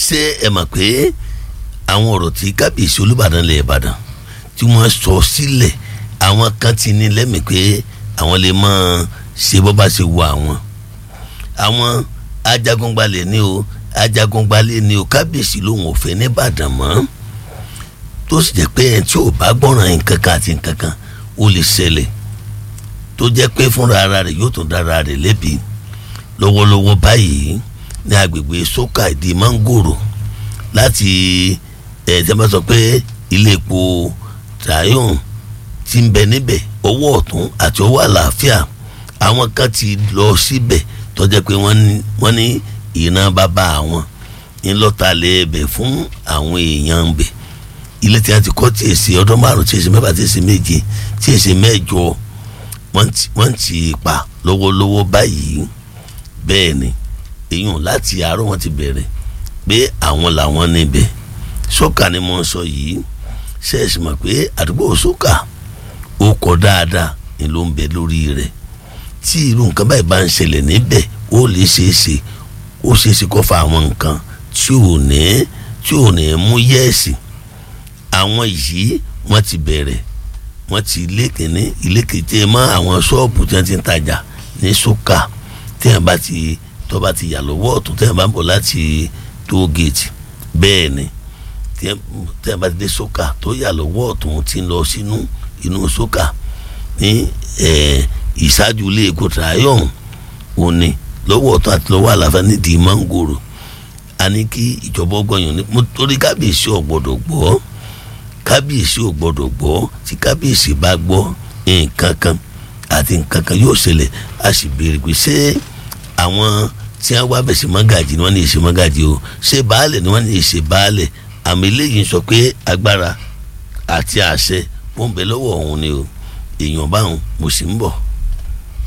ṣé ẹ mọ̀ pé àwọn ọ̀rọ̀ tí kábíyèsí olúbàdàn lẹ̀ ìbàdàn tí wọ́n sọ sílẹ̀ àwọn kan ti ní lẹ́mìí pé àwọn lè máa ṣe bọ́ bá ṣe wọ àwọn àwọn ajagunbalẹ̀ ni o ajagunbalẹ̀ ni o kábíyèsí lòun ò fẹ́ nìbàdàn mọ́ tó sì jẹ́ pé ẹni tí ò bá gbọ́ràn nǹkan kan àti nǹkan kan ó lè ṣẹlẹ̀ tó jẹ́ pé fúnra ara rẹ̀ yóò tún dára rẹ̀ lẹ́bi lọ́wọ́lọ́wọ́ báyìí ní agbègbè sókà ìdí mángòrò láti ẹ̀ tí a bá sọ pé ilé epo trayon ti ń bẹ níbẹ̀ ọwọ́ ọ̀tún àti ọwọ́ àlàáfíà àwọn kan ti lọ síbẹ̀ tó jẹ́ pé wọ́n ní ìran bàbá àwọn ńlọ́talẹ̀ ẹbẹ̀ fún àwọn èèyàn bẹ̀ ilé tí a ti kọ́ tí èsì ọdún márùn tí èsì mẹ́fà tí èsì méje tí èsì mẹ́jọ wọ́n ti pa lọ́wọ́lọ́wọ́ báyìí bẹ́ẹ̀ ni èèyàn láti àárọ̀ wọn ti bẹ̀rẹ̀ pé àwọn làwọn níbẹ̀ sọ́kà ni mo ń sọ yìí ṣẹ́ẹ̀sì mọ̀ pé àdúgbò sọ́kà ó kọ́ dáadáa ni ló ń bẹ lórí rẹ̀ tí irú nǹkan báyìí bá ń ṣẹlẹ̀ níbẹ̀ ó lè ṣeé ṣe ó ṣeé ṣe kó fa àwọn nǹkan tí ò ní tí ò ní mú yẹ́ẹ̀sì àwọn yìí wọ́n ti bẹ̀rẹ̀ wọ́n ti ilé kìíní ilé kìíní mọ́ àwọn ṣọ́ọ̀bù tí wọ́n ti ń tajà ní sọ́kà tí wọ́n bá ti tó bá ti yà lọ́wọ́ ọ̀tún tí wọ́n bá ń bọ̀ láti tóógèètì bẹ́ẹ̀ ni tí wọ́n bá ti dé sọ́kà tó yà lọ́wọ́ ọ̀tún tí ń lọ sínú inú sọ́kà ní ìṣáájú ilé epo trayon òní lọ́wọ́ ọ̀tún àti lọ́wọ́ àlàáfíà nídìí mángòrò a ní kí ìjọba ọgbọ̀nyàn ní mo torí kábíyèsí ò gbọ́dọ̀ gbọ́ kábíyèsí ò gbọ́dọ̀ gbọ́ tí kábíyèsí bá gbọ́ nǹkan kan àti nǹkan kan yóò ṣẹlẹ̀ a sì béèrè pé ṣé àwọn tí wọ́n wá bẹ̀ sí mọ́gàjì ni wọ́n ní í ṣe mọ́gàjì o ṣé baálẹ̀ ni wọ́n ní í ṣe baálẹ̀ àmì eléyìí sọ pé agbára àti àṣẹ ó ń bẹ lọ́wọ́ òun ni o èèyàn báwọn mo sì ń bọ̀.